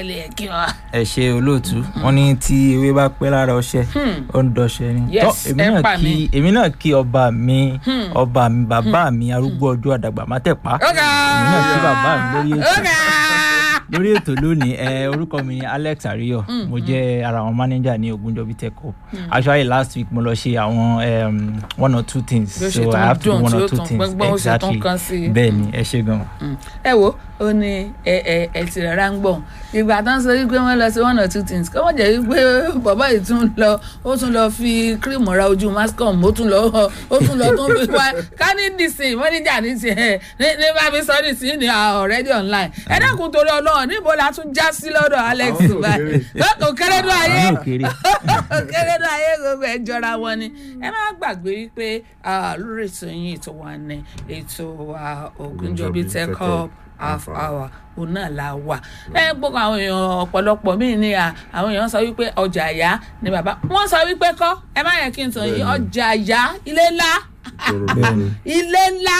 wọlé ẹ kí wọn. ẹ ṣe olóòtú wọn ní tí ewé bá pẹ́ lára ọṣẹ ó ń dọṣẹ ni Yes, Tọ́, èmi ẹ náà pa kí mí. èmi náà kí ọba mi ọba mi bàbá mi arúgbó ọjọ́ àdàgbà má tẹ̀ pa Ọ̀gá! èmi náà kí bàbá mi lórí ètò Ọ̀gá! lórí ètò lónìí ẹ orúkọ mi ni alex ariyo mo jẹ ara àwọn manager ní ogunjọbi tech hub actually last week mo lọ ṣe àwọn um, one or two things Bí ó ṣe so tún i have to do dùn, one tí ó or two tún things gbọ́ngbọ́n, ó ṣe tún kàn sí i. bẹ́ẹ̀ ni ẹ ṣe gan. ẹ wo ó ní ẹ ẹ ẹ ti rẹ̀ ráńgbọ̀n ìgbà tán sọ wípé wọ́n lọ sí one or two things kọ́ wọ́n jẹ́ wípé bàbá yìí tún lọ ó tún lọ fi cream ra ojú mascom ó tún lọ ó tún lọ tún fi wá kánìdì sí i mọ́níjà ní tiẹ̀ ní ní bá mi sọ ní sí ní already online ẹ dákun torí ọlọ́run níbo la tún já sí lọ́dọ̀ alex báyìí kò kéré dún ayé àwọn òkèrè kéré dún ayé gbogbo ẹ jọra wọn ni ẹ má gbàgbé wípé ah, lórí ètò yín ètò wa ní ètò wa Ògúnjọbí Tech Hub half hour òun náà la wà ẹ gbogbo àwọn èèyàn ọ̀pọ̀lọpọ̀ míì ní à àwọn èèyàn sọ wípé ọjà àyà ni bàbá wọ́n sọ wípé kọ́ ẹ má yẹ kí n sọ yìí ọjà àyà ilé ńlá ilé ńlá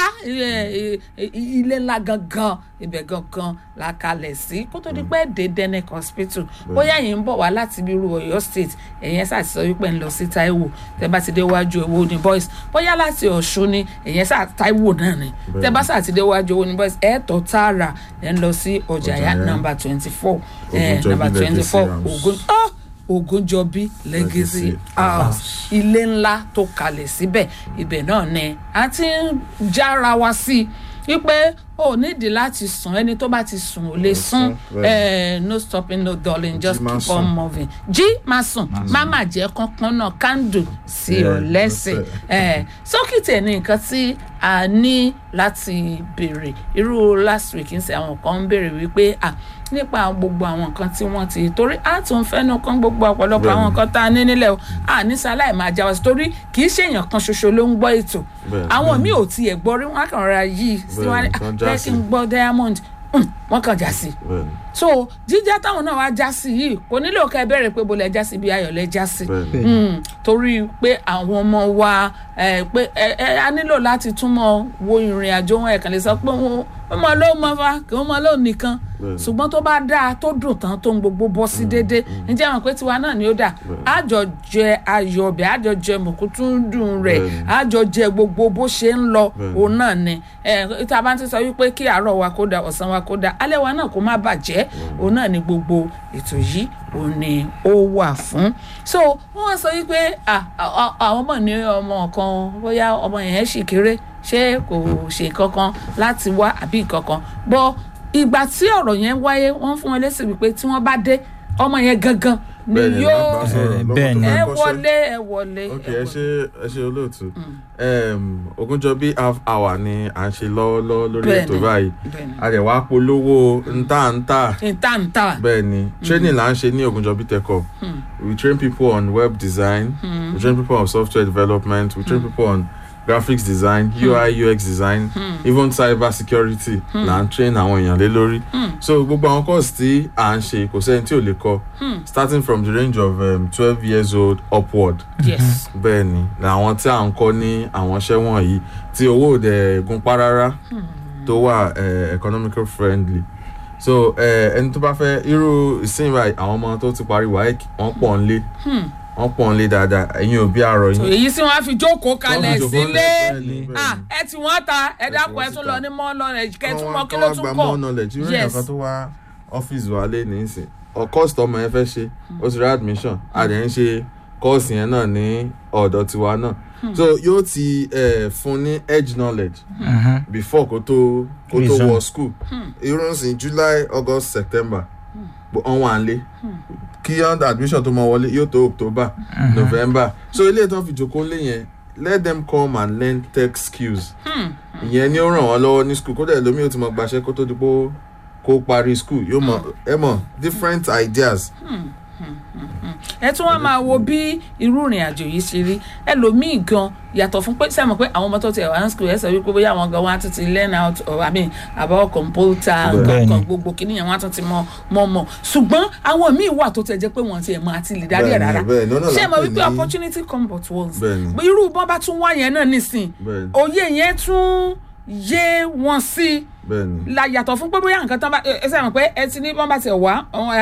ẹ, ẹ, ilé ńlá gangan ibẹ̀ gangan la kalẹ̀ sí kó tó di pé dé Denic hospital bóyá yìí ń bọ̀ wá láti bí irú Ọ̀yọ́ state ẹ̀yẹn sá ti sọ wípé ń lọ sí Táíwò tẹ́ bá ti dé wájú owó ní boys bóyá láti Ọ̀ṣun ni ẹ̀yẹn sá Táíwò náà ni tẹ́ bá sá ti dé wájú owó ní boys ẹ̀ tọ́ tààrà ẹ̀ ń lọ sí ọjà ya Ọjà'yá. number twenty four Ògúnjọbí number twenty four Legacy House. Ògún ah! Ògúnjọbí Legacy Legacy House ilé ńlá tó kalẹ̀ síbẹ̀ ibẹ̀ náà ni a ti ń jára wa sí i wípé o nídìí láti sùn ẹni tó bá ti sùn ò lè sùn sùn, eh, no stopping no darling just máa keep on sùn. moving jí máa sùn má má jẹ́ kánkán náà kándù sí ọ Yeah, lẹ́sẹ̀ lẹ́sẹ̀. Eh, sókìtì ẹ̀ ní nǹkan tí a ní láti béèrè irú last week ń sẹ àwọn kan ń béèrè wípé ah nípa gbogbo àwọn nǹkan tí wọ́n ti torí a tún fẹ́nu kan gbogbo ọ̀pọ̀lọpọ̀ àwọn Bẹ́ẹ̀ni. nǹkan tá a ní nílẹ̀ o a ní sáláì máa já wa sí torí kì í ṣèèyàn kan ṣoṣo ló ń gbọ́ ètò Bẹ́ẹ̀ni. àwọn míì ò tiẹ̀ gbọ́ rí wọn á kàn rọra yí sí wọn Bẹ́ẹ̀ni, kan já jẹ́ kí n sí. gbọ́ diamond Hmm, wọ́n kàn já sí bẹ́ẹ̀ni so jíjá táwọn náà wá já sí yìí kò nílò ká ẹ bẹ̀rẹ̀ pé bolẹ̀ já sí bí ayọ̀lẹ̀ já sí bẹ́ẹ̀ni Mm, torí pé àwọn ọmọ wa ẹ, pé ẹ, ẹ, a nílò láti túmọ̀ wo ìrìn àjò wọn ẹ̀kan lè sọ pé wọn ọmọ ló mọ fa kí wọn mọ ló nìkan Bẹ́ẹ̀ni. ṣùgbọ́n tó bá dáa tó dùn tán tó ń gbogbo bọ́ sí déédéé ǹjẹ́ àwọn pé tiwa náà ni ó dà àjọ jẹ ayọ̀ ọbẹ̀ àjọ jẹ mùkútùndùn rẹ̀ Bẹ́ẹ̀ni. àjọ jẹ gbogbo bó ṣe ń lọ Bẹ́ẹ̀ni. òun náà ni ẹ tá a bá ti sọ wípé kí àárọ̀ wa kó da ọ̀sán wa kó da alẹ́ wa náà kó má bàjẹ́ òun náà ni gbogbo ètò yìí òun ni ó wà fún so wọ́n sọ wípé à, à- à- àwọn ọmọ ní ọmọ kan bóyá ọmọ yẹn sì kéré ṣé kò ṣe kankan láti wá àbí kankan bọ́ ìgbà tí ọ̀rọ̀ yẹn wáyé wọ́n fún wọn lésì wípé tí wọ́n bá dé ọmọ yẹn gangan ni bẹ́ẹ̀ni yóò máa bá sọ̀rọ̀ lọ́wọ́ tó bẹ́ẹ̀ni. máa ẹ kọ́ṣẹ́. wọlé ẹ wọlé ok ẹ ẹ wọlé. ṣe ẹ ṣe olóòtú um, Ògúnjọbí half hour ni à ń ṣe lọ́wọ́lọ́wọ́ lórí Bẹ́ẹ̀ni. ètò báyìí Bẹ́ẹ̀ni. a dẹ̀ wá polówó ntàntà ìtàǹtà bẹ́ẹ̀ ni training là ń ṣe ní Ògúnjọbí Tech Hub we train people on web design we train people on software development we train people on graphics design UI UX design even cyber security là ń train àwọn èèyàn lé lórí so gbogbo àwọn course tí à ń ṣe kò sẹ́ni tí ò lè kọ́ starting from the range of twelve years old upward yes bẹ́ẹ̀ ni làwọn tí à ń kọ́ ní àwọn iṣẹ́ wọ̀nyí tí owó òde gunpá rárá tó wà eh, economical friendly so eh, ẹni tó bá fẹ́ irú ìsìn báyìí àwọn ọmọ tó ti parí WAEC wọ́n pọ̀ ń lé wọ́n pọ̀ ń lé dáadáa ẹ̀yin òbí àrọ̀ so yín èyí tí wọ́n á fi jókòó kalẹ̀ jókòó sílé lẹ̀, bẹ́ẹ̀ni, bẹ́ẹ̀ni. ah ẹ tí wọ́n ta ẹ tí dákun wọ́n ẹ ti tún ta. lọ ní mọ́ lọ́rẹ̀ kẹ́ tún Kọ́ mọ́ wá- kí kọ́ ló wá tún gba kọ̀ more knowledge irú Yes. èèyàn kan tó wá ọ́fíìsì wa lé nísìn ọ̀kọ́sì tọmọ yẹn fẹ́ ṣe ó ti rí admission a dẹ̀ ń ṣe kọ́ọ̀sì yẹn náà ní ọ̀dọ̀ tiwa náà so yóò ti eh, fún ní edge knowledge before kó tó kó tó Reason. wọ school irú nsìn July August September ọ̀hún à ń lé kí under admission tó mọ wọlé yóò tó October November so ilé ìtàn fi jókòó lé yẹn let them come and learn tech skills ìyẹn ni ó ràn wọ́n lọ́wọ́ ní school kódà lómi ó ti mọ gbaṣẹ́ kó tó di pé ó- kó parí school yóò mọ ẹ mọ different ideas ẹ tún wá máa wo bí irú ìrìn àjò yìí ṣe rí ẹlòmíì gan yàtọ̀ fún pé sẹ́mo pé àwọn ọmọ tó ti wà ní school ẹ sọ wípé bóyá àwọn gan wọn á tún ti learn out or I mean about computer nǹkan Bẹ́ẹ̀ni. kan gbogbo kìíní yẹn wọn á tún ti mọ mọ mọ ṣùgbọ́n àwọn míì wà tó tẹ̀ jẹ́ pé wọ́n ti ẹ̀ máa ti lè darí ẹ̀ Bẹ́ẹ̀ni, rárá bẹ́ẹ̀ni, ọ̀nà ṣé là ń mo pè wípé ní- opportunity come but once Bẹ́ẹ̀ni. irú bọ́n bá tún wá yẹn náà nísìn Bẹ́ẹ̀ni. òye yẹn tún yé wọn sí bẹ́ẹ̀ni la yàtọ̀ fún pé bóyá nǹkan tán bá ẹ ẹ sẹ́yìn pé ẹ ti ní bọ́n bá ti wá àwọn